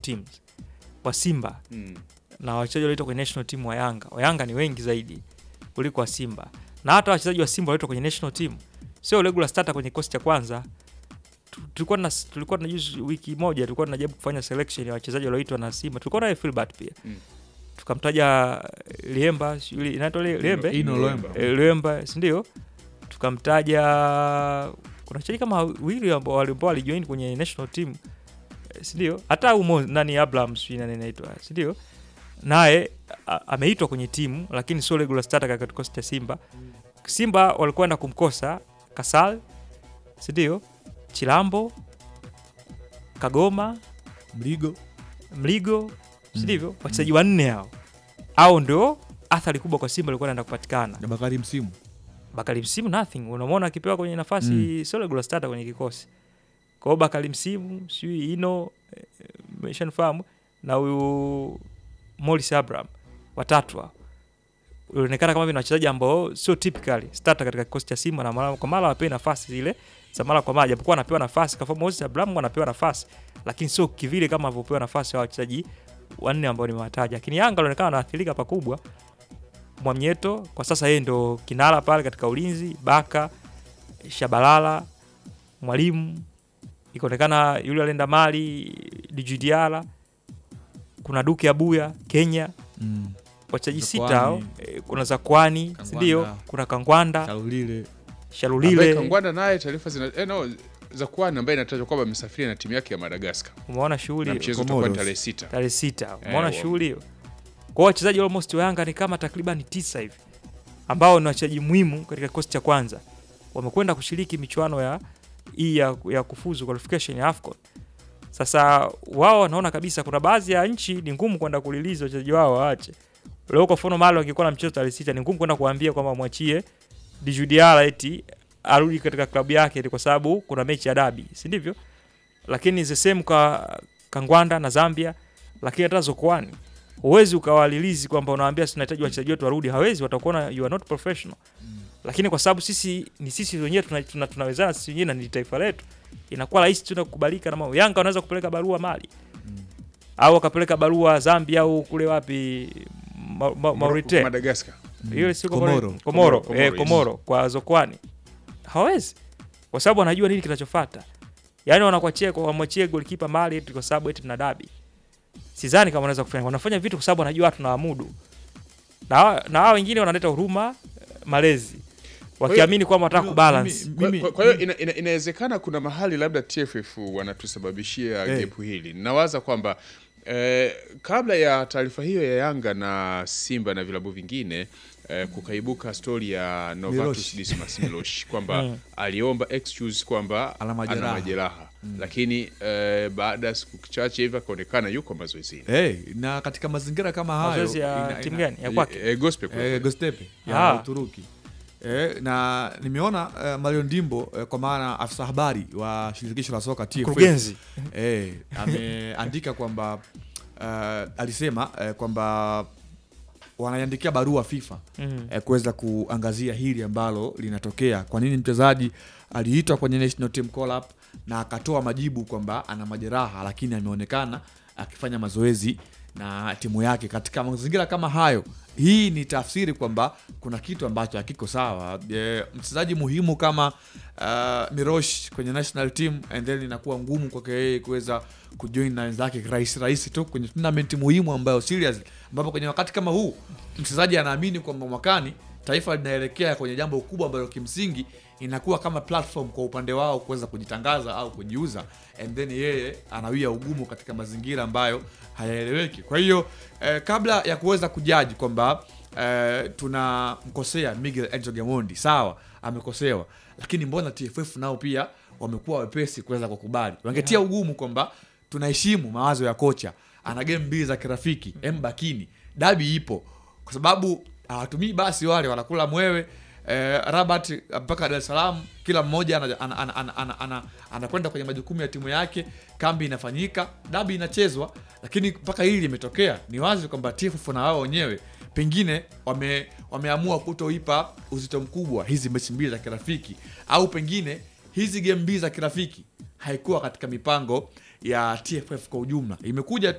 teams wa Simba Mm. na wachezaji walioitwa kwenye national team wa Yanga. Wa Yanga ni wengi zaidi kuliko wa Simba, na hata wachezaji wa Simba walioitwa kwenye national team sio regular starter kwenye kikosi cha kwanza. Tu- Tulikuwa na tulikuwa na juzi wiki moja tulikuwa tunajaribu kufanya selection ya wachezaji walioitwa na Simba. Tulikuwa na Filbert pia Mm. tukamtaja Liemba, sijui inaitwa Lie- Liembe Ino Loemba. Eh, Liemba, si ndio? Tukamtaja kuna wachezaji kama wawili ambao wali- ambao walijoin kwenye national team eh, si ndio? Hata umo nani Abraham sijui nani anaitwa, si ndio? Naye a- ameitwa kwenye timu lakini sio regular starter katika kikosi cha Simba. Simba walikwenda kumkosa Kasal, si ndio? Chilambo, Kagoma, Mligo Mligo, si Mm. ndivyo? Wachezaji wanne hao. Hao ndio athari kubwa kwa Simba ilikuwa inaenda kupatikana. na Bakari Msimu Bakari Msimu nothing, unamwona akipewa kwenye nafasi Mm. sio regular starter kwenye kikosi. Kwa hiyo Bakari Msimu, sijui Ino, eh, umeshanifahamu na huyu Morris Abraham watatu hao. Ilionekana kama vile ni wachezaji ambao sio typically starter katika kikosi cha Simba na mara kwa mara wapewe nafasi zile za mara kwa mara, japokuwa anapewa nafasi kama Morris Abraham anapewa nafasi, lakini sio kivile kama alivyopewa nafasi hao wachezaji wanne ambao nimewataja. Lakini Yanga alionekana anaathirika pakubwa. Mwamnyeto kwa sasa yeye ndo kinara pale katika ulinzi, Baka, Shabalala, Mwalimu, ikaonekana yule alienda Mali, Djigui Diarra, kuna Duke Abuya Kenya, mm. wachezaji Zakwani. sita hao, eh, kuna Zakwani, si Kangwanda. ndio? Kuna Kangwanda, Shaulile Ambaye Shalulile, Kangwanda naye taarifa zina eh, no, za kwani ambaye inatajwa kwamba amesafiri na timu yake ya Madagascar umeona na shughuli mchezo Comoros. utakuwa tarehe sita. tarehe sita, Eh, umeona wa- shughuli hiyo. Kwa hiyo wachezaji almost wa Yanga ni kama takriban tisa hivi ambao ni wachezaji muhimu katika kikosi cha kwanza, wamekwenda kushiriki michuano ya hii ya, ya kufuzu qualification ya AFCON. Sasa wao wanaona kabisa kuna baadhi ya nchi ni ngumu kwenda kuliliza wachezaji wao waache. Leo kwa mfano Mali wakikuwa na mchezo tarehe sita ni ngumu kwenda kuambia kwamba mwachie Djigui Diarra eti arudi katika klabu yake eti kwa sababu kuna mechi ya dabi, si ndivyo? Lakini the same kwa Kangwanda na Zambia, lakini hata Zokoani huwezi ukawalilizi kwamba unawaambia tunahitaji wachezaji wetu warudi, hawezi, watakuona you are not professional. Lakini kwa sababu sisi ni sisi wenyewe tuna, tuna, tunawezana sisi wenyewe na ni taifa letu, inakuwa rahisi tu na kukubalika na mambo. Yanga wanaweza kupeleka barua Mali au wakapeleka barua Zambia au kule wapi ma, ma, Mauritania Madagascar. hiyo si Komoro. Komoro, Komoro, Komoro, eh, yes. Komoro kwa Zokwani hawezi, kwa sababu wanajua nini kinachofuata. Yaani wanakuachia kwa wamwachie golikipa Mali eti kwa sababu eti tuna dabi. Sidhani kama wanaweza kufanya. Wanafanya vitu kwa sababu wanajua tunawamudu, na hawa- na hao wengine wanaleta huruma eh, malezi, wakiamini kwamba wanataka Mimi- kubalance. mimi- Kwa- mimi- kwa- Kwa hiyo ina- ina- inawezekana kuna mahali labda TFF wanatusababishia Eh. gepu hili. Nawaza kwamba eh, kabla ya taarifa hiyo ya Yanga na Simba na vilabu vingine eh, kukaibuka stori ya Novatus Milosh. Dismas Milosh kwamba Mm. aliomba excuse kwamba Ana ana majeraha. majeraha, lakini eh, baada ya siku chache hivi akaonekana yuko mazoezini. hey, na katika mazingira kama hayo Mazoezi ya ina- timu ina- gani? Ya kwake. Eh, eh, gospel kule. eh, Gostepe Ah. ya Uturuki eh, na nimeona eh, Mario Ndimbo eh, kwa maana afisa habari wa shirikisho la soka TFF Mkurugenzi eh, ameandika kwamba eh, alisema eh, kwamba wanaiandikia barua FIFA mm. eh, kuweza kuangazia hili ambalo linatokea. Kwa nini mchezaji aliitwa kwenye national team call up na akatoa majibu kwamba ana majeraha, lakini ameonekana akifanya mazoezi na timu yake katika mazingira kama hayo. Hii ni tafsiri kwamba kuna kitu ambacho hakiko sawa. E, mchezaji muhimu kama uh, Mirosh kwenye national team and then inakuwa ngumu kwake yeye kuweza kujoin na wenzake rahisi rahisi tu kwenye tournament muhimu ambayo serious, ambapo kwenye wakati kama huu mchezaji anaamini kwamba mwakani taifa linaelekea kwenye jambo kubwa ambalo kimsingi inakuwa kama platform kwa upande wao kuweza kujitangaza au kujiuza, and then yeye anawia ugumu katika mazingira ambayo hayaeleweki. Kwa hiyo eh, kabla ya kuweza kujaji kwamba eh, tunamkosea Miguel Angel Gamondi, sawa, amekosewa, lakini mbona TFF nao pia wamekuwa wepesi kuweza kukubali? Wangetia ugumu kwamba tunaheshimu mawazo ya kocha, ana game mbili za kirafiki, embakini, dabi ipo, kwa sababu hawatumii basi, wale wanakula mwewe eh, Rabat mpaka Dar es Salaam, kila mmoja anakwenda ana, ana, ana, ana, ana, anakwenda kwenye majukumu ya timu yake, kambi inafanyika, dabi inachezwa, lakini mpaka hili limetokea, ni wazi kwamba TFF na wao wenyewe pengine wame, wameamua kutoipa uzito mkubwa hizi mechi mbili za kirafiki, au pengine hizi game mbili za kirafiki haikuwa katika mipango ya TFF kwa ujumla, imekuja